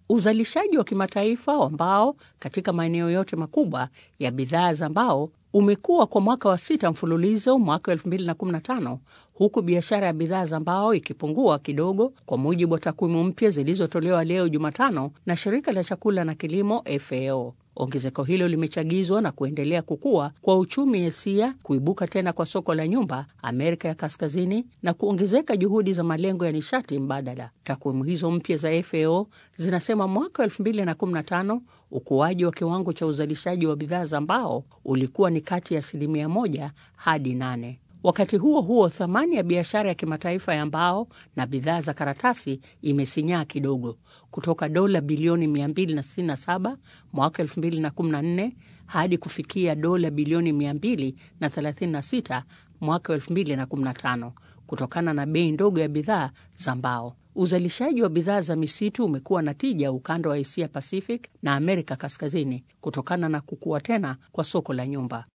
Uzalishaji wa kimataifa wa mbao katika maeneo yote makubwa ya bidhaa za mbao umekuwa kwa mwaka wa sita mfululizo mwaka 2015 huku biashara ya bidhaa za mbao ikipungua kidogo, kwa mujibu wa takwimu mpya zilizotolewa leo Jumatano na shirika la chakula na kilimo FAO. Ongezeko hilo limechagizwa na kuendelea kukua kwa uchumi Asia, kuibuka tena kwa soko la nyumba Amerika ya Kaskazini na kuongezeka juhudi za malengo ya nishati mbadala. Takwimu hizo mpya za FAO zinasema mwaka 2015 ukuaji wa kiwango cha uzalishaji wa bidhaa za mbao ulikuwa ni kati ya asilimia moja hadi nane. Wakati huo huo, thamani ya biashara ya kimataifa ya mbao na bidhaa za karatasi imesinyaa kidogo kutoka dola bilioni 267 mwaka 2014 hadi kufikia dola bilioni 236 mwaka 2015 kutokana na bei ndogo ya bidhaa za mbao. Uzalishaji wa bidhaa za misitu umekuwa na tija ukanda wa Asia Pacific na Amerika Kaskazini kutokana na kukua tena kwa soko la nyumba.